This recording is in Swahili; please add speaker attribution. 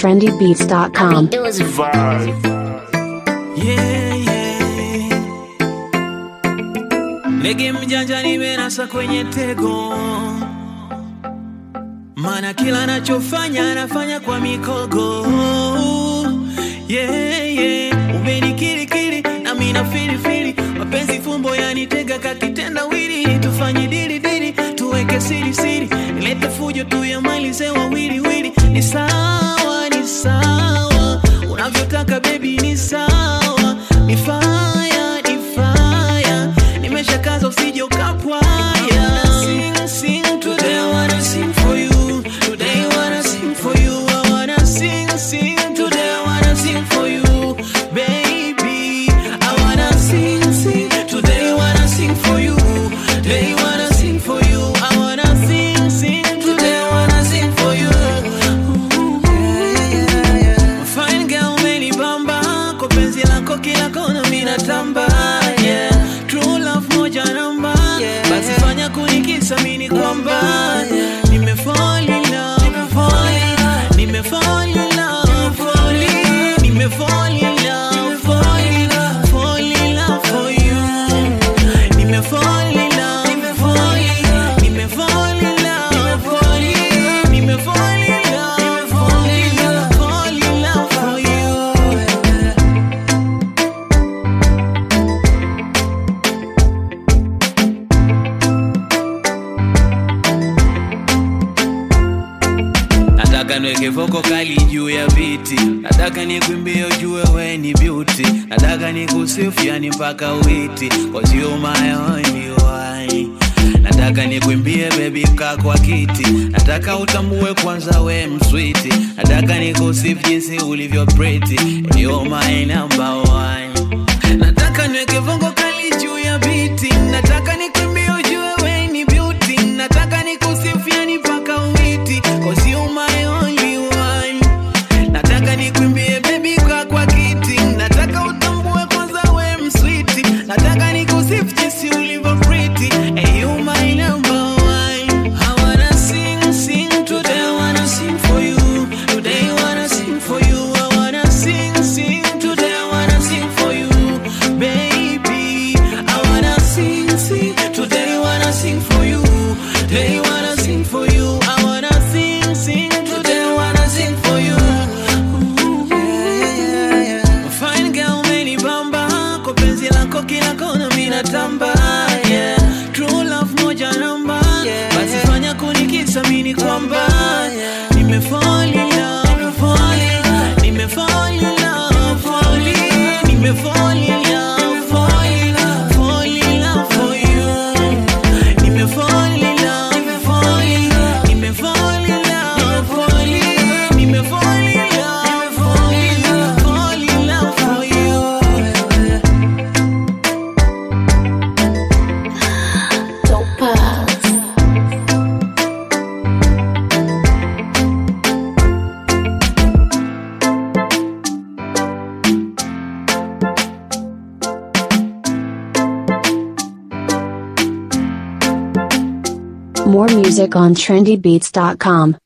Speaker 1: trendybeats.com.
Speaker 2: Yeah, yeah. Ndege mjanja nimenasa kwenye tego, mana kila anachofanya anafanya kwa mikogo. Yeah, yeah. Umenikirikiri na mina filifili, mapenzi fumbo yanitega kakitenda wili, tufanye dili dili, tuweke siri siri, nilete fujo tuyamalize wawili wili. Ni sawa, ni sawa, unavyotaka baby, ni sawa, ni fire, ni fire, nimeshakaza usije ukapwaya. Sing, sing today, I wanna sing for you. Today, I wanna sing for you. I wanna sing, sing today, I wanna sing for you, baby. I wanna sing, sing today, I wanna sing for you. Today, I wanna sing for you. I wanna sing, sing today, I wanna sing for you. Ooh, yeah, yeah. Fine girl, umenibamba kwa penzi lako kila kona mina tamba yeah. True love moja namba basi fanya kunikisa mini kwamba nime fall in love, fall in love. nime fall in love, fall in- nime fall in love, fall in love, fall in love for you. Nime fall in love, fall in love. nime fall in love, fall in- nime fall in love, fall in love, fall in love for you. Nataka niweke voko kali juu ya viti, nataka nikwimbie ujue we ni beauty, nataka nikusifu yani mpaka uiti, cause you my only one. Nataka nikwimbie baby kaa kwa kiti, nataka utambue kwanza we mswiti, nataka nikusifu jinsi ulivyo pretty, you my number one. Nataka niweke vongo kali juu ya biti, nataka nikwimbie ujue we ni beauty, nataka nikusifu yani mpaka uiti, cause you my only one. Nataka nikwimbie baby kwa kwa kiti, nataka utambue kwanza we mswiti, nataka nikusifu jinsi ulivyo pretty, and you my number one. I wanna sing, sing today, I wanna sing for you. Today I wanna sing for you. I wanna sing, sing today, I wanna sing for you, baby. I wanna sing, sing today, I wanna sing for you. Today I wanna sing for you. I wanna sing, sing today, I wanna sing for you. Ooh, yeah, yeah, yeah. Fine girl, umenibamba kwa penzi lako kila kona mina tamba yeah. True love moja namba basi fanya kunikisa mini kwamba nime fall in love, fall in love. nime fall in love, fall in- nime fall in love, fall in love, fall in love for you. Nime fall in love, fall in love. nime fall in love, fall in- nime fall in love, fall in love, fall in love for you.
Speaker 1: More music on trendybeats.com.